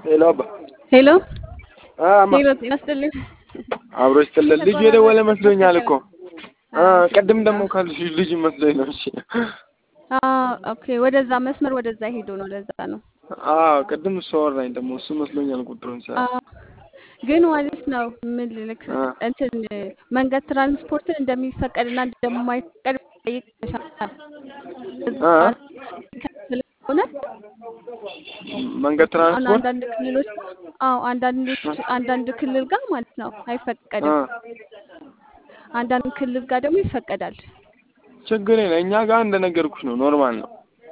ሄሎ አባ ሄሎ አማ ሄሎ፣ ጤና ይስጥልኝ። አብሮ ይስጥልን። ልጁ የደወለ መስሎኛል እኮ አ ቅድም ደግሞ ካልሽ ልጅ መስሎኝ ነው። እሺ ኦኬ፣ ወደዛ መስመር ወደዛ ሄዶ ነው። ለዛ ነው። አዎ ቅድም እሱ አወራኝ ደግሞ እሱ መስሎኛል ቁጥሩን ሳ አዎ፣ ግን ማለት ነው ምን ልልክ አ እንትን መንገድ ትራንስፖርትን እንደሚፈቀድና እንደማይፈቀድ ጠይቀሻል። አ ሆነ መንገድ አሁን ትራንስፖርት አንዳንድ ክልሎች አዎ አንዳንዶች አንዳንድ ክልል ጋር ማለት ነው አ አይፈቀድም። አንዳንድ ክልል ጋር ደግሞ ይፈቀዳል። ችግር የለም። እኛ ጋር እንደነገርኩሽ ነው፣ ኖርማል ነው።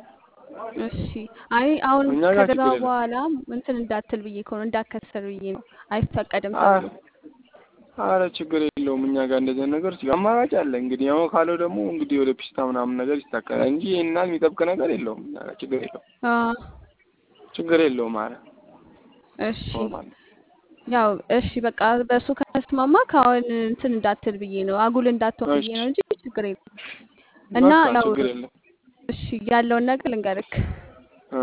እሺ አይ አሁን እኛ ጋር ከገዛ ችግር የለም። በኋላ እንትን እንዳትል ብዬ እኮ ነው እንዳከሰር ብዬ ነው። አይፈቀድም አ ተብሎ አረ ችግር የለውም። እኛ ጋር እንደዚህ ነገር ሲ- አማራጭ አለ እንግዲህ። ያው ካለው ደግሞ እንግዲህ ወደ ፒስታ ምናምን ነገር ይስተካከላል እንጂ ይሄና የሚጠብቅ ነገር የለውም። እኛ ጋር ችግር የለውም። አ ችግር የለውም። አረ እሺ ኖርማል ነው። ያው እሺ በቃ በእሱ ከተስማማ ከአሁን እንትን እንዳትል ብዬ ነው አጉል እንዳትሆን ብዬ እሺ ነው እንጂ ችግር የለም። እና በቃ ያው ችግር የለም። እሺ ያለውን ነገር ልንገርክ እ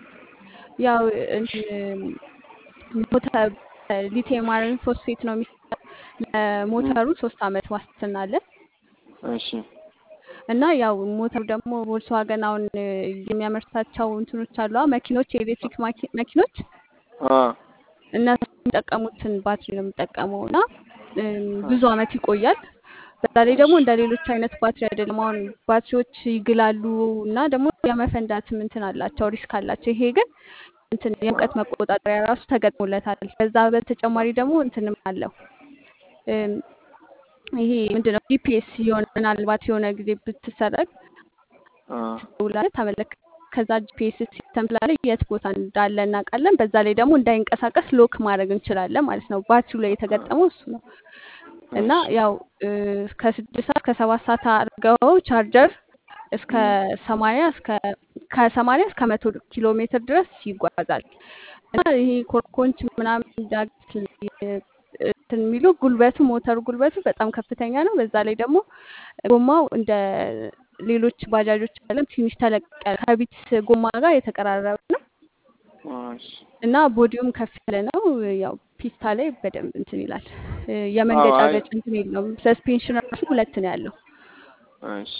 ያው እንትን ሞተር ሊቲየም አይረን ፎስፌት ነው የሚሰራው። እ ለሞተሩ ሶስት አመት ዋስትና አለ እሺ እና ያው ሞተሩ ደግሞ ቮልስዋገን አሁን የሚያመርታቸው እንትኖች አሉ አ መኪኖች የኤሌክትሪክ ማኪ- መኪኖች አ እነሱ የሚጠቀሙትን ባትሪ ነው የሚጠቀመው እና እም፣ ብዙ አመት ይቆያል። በዛ ላይ ደግሞ እንደ ሌሎች አይነት ባትሪ አይደለም። አሁን ባትሪዎች ይግላሉ እና ደግሞ የመፈንዳትም እንትን አላቸው፣ ሪስክ አላቸው። ይሄ ግን እንትን የሙቀት መቆጣጠሪያ ራሱ ተገጥሞለታል። ከዛ በተጨማሪ ደግሞ እንትንም አለው እም፣ ይሄ ምንድነው ጂፒኤስ የሆነ ምናልባት የሆነ ጊዜ ብትሰረቅ አ ትደውላለህ፣ ታመለክ ከዛ ጂፒኤስ ሲስተም ስላለ የት ቦታ እንዳለ እናውቃለን። በዛ ላይ ደግሞ እንዳይንቀሳቀስ ሎክ ማድረግ እንችላለን ማለት ነው። ባትሪው ላይ የተገጠመው እሱ ነው እና እሺ ያው እ፣ ከስድስት ሰዓት ከሰባት ሰዓት አድርገው ቻርጀር እስከ ሰማንያ እስከ ከሰማንያ እስከ መቶ ኪሎ ሜትር ድረስ ይጓዛል እና ይሄ ኮርኮንች ምናምን ዳገት እ፣ እንትን የሚሉ ጉልበቱ ሞተሩ ጉልበቱ በጣም ከፍተኛ ነው። በዛ ላይ ደግሞ ጎማው እንደ ሌሎች ባጃጆች አለም ትንሽ ተለቅ ያለ ከቢትስ ጎማ ጋር የተቀራረበ ነው እሺ እና ቦዲውም ከፍ ያለ ነው። ያው ፒስታ ላይ በደንብ እንትን ይላል። እ፣ አዎ አይ የመንገጫገጭ እንትን የለውም። ሰስፔንሽን ራሱ ሁለት ነው ያለው። እሺ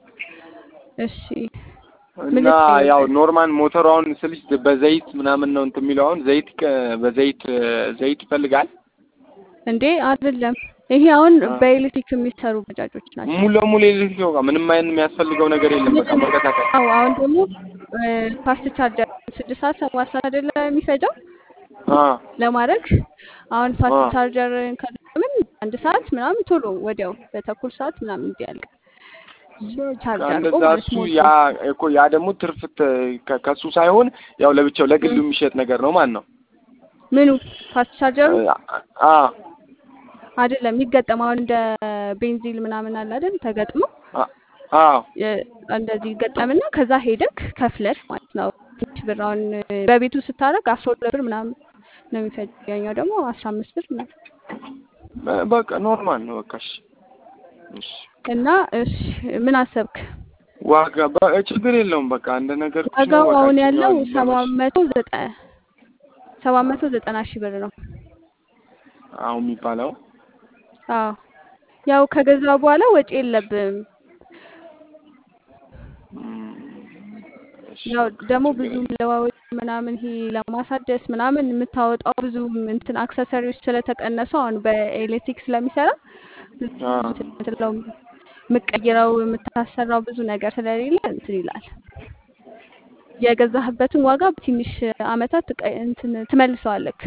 እሺ ምን እና ልትለኝ ያው ነበር? ኖርማል ሞተሩ አሁን ስልሽ በዘይት ምናምን ነው እንትን የሚለው አሁን ዘይት ከ- በዘይት ዘይት ይፈልጋል። እንዴ አይደለም። ይሄ አሁን አ በኤሌክትሪክ የሚሰሩ ባጃጆች ናቸው። ሙሉ ለሙሉ ኤሌክትሪክ ነው። ምንም አይነት የሚያስፈልገው ነገር የለም። በቃ መንቀሳቀስ አዎ አሁን ደግሞ ፋስት ቻርጀር ስድስት ሰዓት ሰባት ሰዓት አይደለ የሚፈጀው አ ለማድረግ አሁን አ ፋስት ቻርጀር ከምን አንድ ሰዓት ምናምን ቶሎ ወዲያው በተኩል ሰዓት ምናምን እንዲያልቅ በቃ ቻርጅ አድርጎ እንደዛ ማለት እሱ ሞልቶ ያ እኮ ያ ደግሞ ትርፍ ተ- ከ- ከሱ ሳይሆን ያው ለብቻው ለግሉ እም፣ የሚሸጥ ነገር ነው ማለት ነው። ምኑ ፋስት ቻርጀሩ አ አይደለም የሚገጠም አሁን እንደ ቤንዚል ምናምን አለ አይደል ተገጥሞ አ አዎ የ- እንደዚህ ይገጠምና ከዛ ሄደክ ከፍለሽ ማለት ነው። ትንሽ ብር አሁን በቤቱ ስታደርግ አስራ ሁለት ብር ምናምን ነው የሚፈጅ። ያኛው ደግሞ አስራ አምስት ብር ምናምን በ- በቃ ኖርማል ነው። በቃ እሺ እሺ እና እሺ ምን አሰብክ? ዋጋ በ- ችግር የለውም። በቃ እንደ ነገርኩሽ ነው። ዋጋው በቃ አሁን እሱኛው ያለው ይዘመር ሰባት መቶ ዘጠና ሰባት መቶ ዘጠና ሺህ ብር ነው። አሁን የሚባለው አዎ ያው ከገዛ በኋላ ወጪ የለብም። እም፣ እሺ ያው በቃ ደግሞ ችግር ብዙ የለም። ለዋወጭ ምናምን ይሄ ለማሳደስ ምናምን የምታወጣው ብዙ እንትን አክሰሰሪዎች ስለተቀነሱ አሁን በኤሌክትሪክ ስለሚሰራ ብዙ አ እንትን ስለው የምቀይረው የምታሰራው ብዙ ነገር ስለሌለ እንትን ይላል። የገዛህበትን ዋጋ በትንሽ አመታት ትቀ- እንትን ትመልሰዋለክ።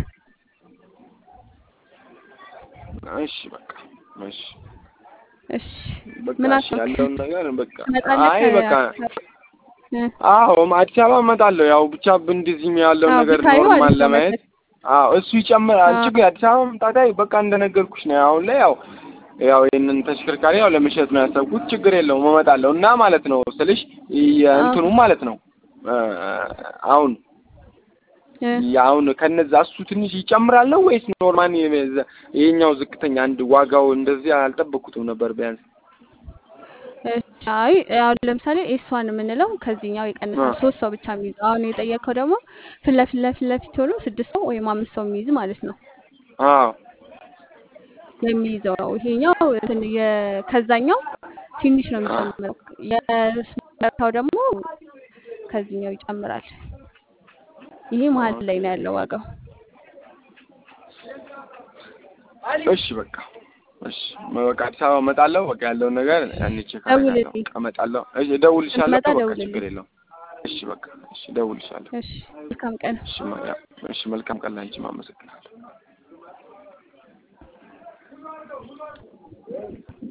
እሺ በቃ እሺ እሺ በቃ ምን እሺ አሰብክ? ያለውን ነገር በቃ ትመጣለህ? አይ በቃ ከ- እ፣ አዎ አዲስ አበባ እመጣለሁ። ያው ብቻ እንደዚህም ያለውን አዎ ነገር ብታዩ ኖርማል አሪፍ ነው ለማየት መሰለኝ። አዎ እሱ ይጨምራል። አዎ ችግር አዲስ አበባ መምጣት አይ በቃ እንደነገርኩሽ ነው። አሁን ላይ ያው ያው ይህንን ተሽከርካሪ ያው ለመሸጥ ነው ያሰብኩት። ችግር የለውም እመጣለሁ እና ማለት ነው ስልሽ አዎ የእንትኑ ማለት ነው እ፣ አሁን እ፣ አሁን ከነዛ እሱ ትንሽ ይጨምራል ነው ወይስ ኖርማል ይሄኛው ዝቅተኛ አንድ ዋጋው እንደዚህ አልጠበቅኩትም ነበር ቢያንስ እሺ፣ አይ አሁን ለምሳሌ ኤስዋን የምንለው ከዚህኛው የቀነሰ አዎ ሶስት ሰው ብቻ የሚይዝ አሁን የጠየቀው ደግሞ ፊት ለፊት ለፊት ለፊት ሆኖ ስድስት ሰው ወይም አምስት ሰው የሚይዝ ማለት ነው አዎ የሚይዘው ነው። ይሄኛው እንትን የ- ከዛኛው ትንሽ ነው የሚጨምረው። የስመታው ደግሞ ከዚህኛው ይጨምራል። ይሄ መሀል ላይ ነው ያለው ዋጋው። እሺ በቃ እሺ በቃ አዲስ አበባ እመጣለሁ። በቃ ያለውን ነገር ያኔ ቼክ አደርጋለሁ። ደውልልኝ። በቃ እመጣለሁ። እሺ እደውልልሻለሁ ስትመጣ እኮ በቃ ደውልልኝ። ችግር የለውም። እሺ በቃ እሺ እደውልልሻለሁ። እሺ፣ መልካም ቀን። እሺ ማ- እሺ መልካም ቀን ላንቺም አመሰግናለሁ።